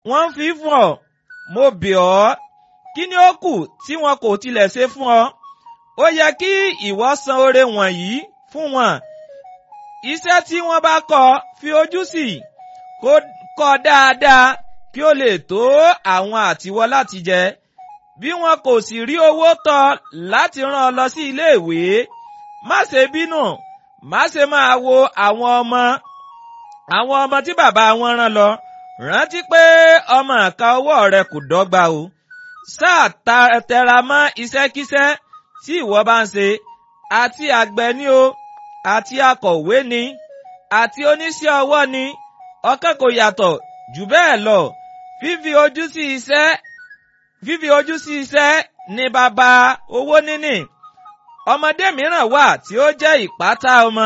wọ́n fi fún ọ mo bẹ̀ ọ́ kí ni ó kù tí wọn kò tilẹ̀ ṣe fún ọ ó yẹ kí ìwọ san oore wọ̀nyí fún wọn iṣẹ́ tí wọ́n bá kọ́ fi ojú sí kó kọ́ dáadáa kí ó lè tó àwọn àtiwọ́ láti jẹ bí wọn kò sì rí owó tọ́ láti rán ọ lọ sí iléèwé má ṣe bínú má ṣe máa wo àwọn ọmọ àwọn ọmọ tí bàbá wọn rán lọ rántí pé ọmọ àka ọwọ́ rẹ kò dọ́gba o sáà tẹra mọ́ iṣẹ́kíṣẹ́ tí ìwọ bá ń ṣe àti àgbẹ̀ ni o àti akọ̀wé ni àti oníṣẹ́ ọwọ́ ni ọ̀kan kò yàtọ̀ jù bẹ́ẹ̀ lọ fífi ojú sí iṣẹ́ fífi ojú sí iṣẹ́ ni bàbá owó níní ọmọdé mìíràn wà tí ó jẹ́ ìpátá ọmọ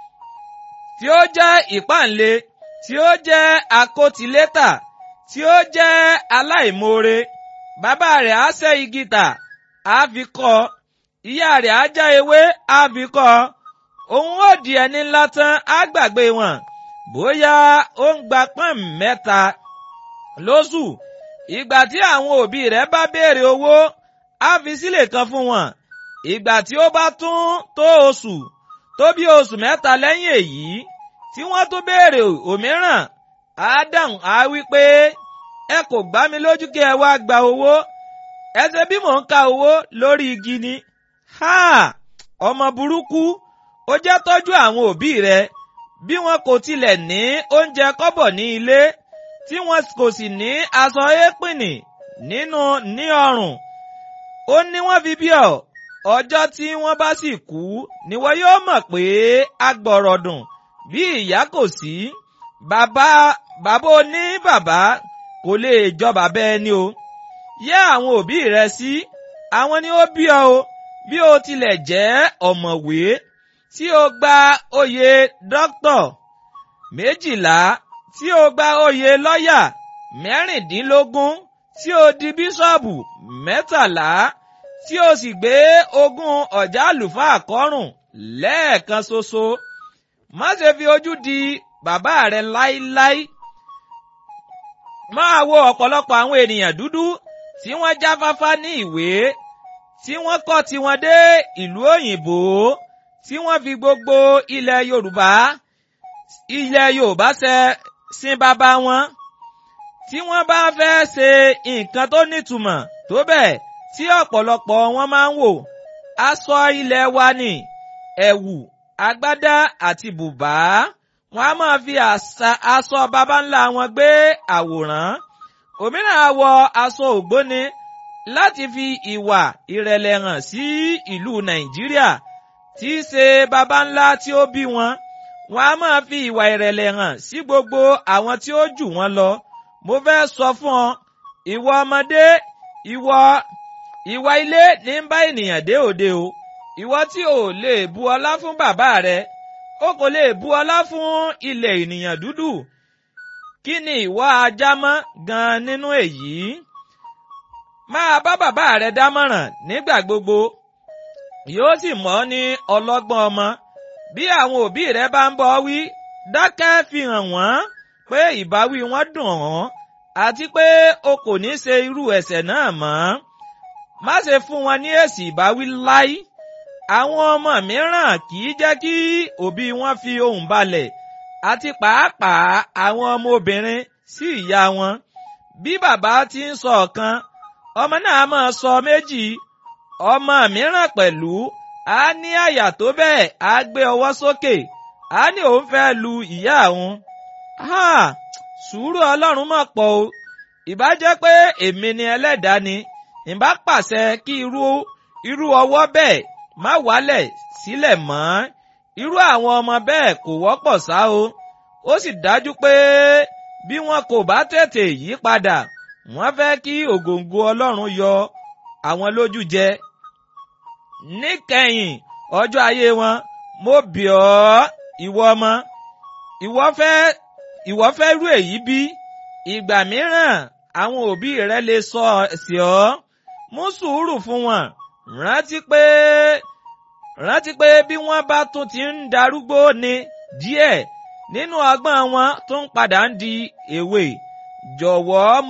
tí ó jẹ́ ìpáǹle tí ó jẹ́ akótilétà tí ó jẹ́ aláìmoore bàbá rẹ̀ á ṣẹ́ igi tà á fi kọ́ ìyá rẹ̀ á já ewé á fi kọ́ òun ó di ẹni ńlá tán á gbàgbé wọn bóyá ó ń gba pọ́n mẹ́ta lóṣù ìgbà tí àwọn òbí rẹ̀ bá béèrè owó á fi sílè kan fún wọn ìgbà tí ó bá tún tó oṣù tó bí oṣù mẹ́ta lẹ́yìn èyí tí wọ́n tún béèrè òmíràn ádámù á wí pé ẹ kò gbá mi lójú kí ẹ wá gba owó ẹ ṣe bí mò ń ka owó lórí igi ni ha ọmọ burúkú ó jẹ́ tọ́jú àwọn òbí rẹ bí wọn kò tilẹ̀ ní oúnjẹ kọ́bọ̀ ní ilé tí wọn kò sì ní aṣọ éèpìnì nínú ní ọrùn ó ní wọ́n fi bí ọ ọjọ́ tí wọ́n bá sì kú ni wọ́n yóò mọ̀ pé agbọ̀rọ̀dùn bí ìyá kò sí bàbá bàbá oní bàbá kò lè jọ bàbá ẹni o yẹ́ àwọn òbí rẹ sí àwọn ni ó bí ọ o bí o tilẹ̀ jẹ́ ọ̀mọ̀wé tí o gba oyè dókítọ̀ méjìlá tí o gba oyè lọ́yà mẹ́rìndínlógún tí o di bíṣọ̀bù mẹ́tàlá tí o sì gbé ogún ọ̀já àlùfáà kọ́rùn lẹ́ẹ̀kan ṣoṣo má ṣe fi ojú di bàbá rẹ láíláí máa wo ọ̀pọ̀lọpọ̀ àwọn ènìyàn dúdú tí wọ́n jáfáfá ní ìwé tí wọ́n kọ́ tiwọn dé ìlú òyìnbó tí wọ́n fi gbogbo ilẹ̀ Yorùbá ilẹ̀ Yorùbá ṣe sin bàbá wọn tí wọ́n bá fẹ́ ṣe nǹkan tó nítumọ̀ tó bẹ́ẹ̀ tí ọ̀pọ̀lọpọ̀ wọn máa ń wò aṣọ ilẹ̀ wa ni ẹ̀wù agbádá àti bùbá wọn a máa fi aṣọ baba ńlá wọn gbé àwòrán òmíràn á wọ aṣọ ògbóni láti fi ìwà ìrẹ̀lẹ̀ hàn sí ìlú Nàìjíríà tí í ṣe baba ńlá tí ó bí wọn wọn a máa fi ìwà ìrẹ̀lẹ̀ hàn sí gbogbo àwọn tí ó jù wọn lọ mo fẹ́ sọ fún ọ ìwọ ọmọdé ìwọ ìwà ilé ní ń bá ènìyàn dé òde o ìwọ tí ò lè bu ọlá fún bàbá rẹ o kò lè bu ọlá fún ilẹ̀ ènìyàn dúdú kí ni ìwọ ajámọ́ gan nínú èyí máa bá bàbá rẹ dámọ̀ràn nígbà gbogbo yóò sì mọ̀ ní ọlọ́gbọ́n ọmọ bí àwọn òbí rẹ bá ń bọ̀ wí dákẹ́ fi hàn wọ́n pé ìbáwí wọn dùn ọ́ àti pé o kò ní ṣe irú ẹ̀ṣẹ̀ náà mọ́ má ṣe fún wọn ní èsì ìbáwí láí àwọn ọmọ mìíràn kì í jẹ́ kí òbí wọn fi ohùn balẹ̀ àti pàápàá àwọn ọmọ obìnrin sí ìyá wọn bí bàbá ti ń sọ ọ̀kan ọmọ náà máa sọ méjì ọmọ mìíràn pẹ̀lú á ní àyà tó bẹ́ẹ̀ á gbé ọwọ́ sókè á ní òun fẹ́ lu ìyá òun ha sùúrù ọlọ́run mà pọ̀ o ìbá jẹ́ pé èmi ni ẹlẹ́dàá ni ìbá pàṣẹ kí irú irú ọwọ́ bẹ́ẹ̀ má wálẹ̀ sílẹ̀ mọ́ irú àwọn ọmọ bẹ́ẹ̀ kò wọ́pọ̀ ṣá o ó sì dájú pé bí wọn kò bá tètè yí padà wọ́n fẹ́ kí ògòǹgò ọlọ́run yọ àwọn lójú jẹ níkẹyìn ọjọ́ ayé wọn mo bì ọ́ ìwọ ọmọ ìwọ fẹ́ ìwọ fẹ́ rú èyí bí ìgbà mìíràn àwọn òbí rẹ lè sọ sí ọ mú sùúrù fún wọn rántí pé rántí pé bí wọ́n bá tún ti ń darúgbó ni díẹ̀ nínú ọgbọ́n wọn tó ń padà ń di èwe jọ̀wọ́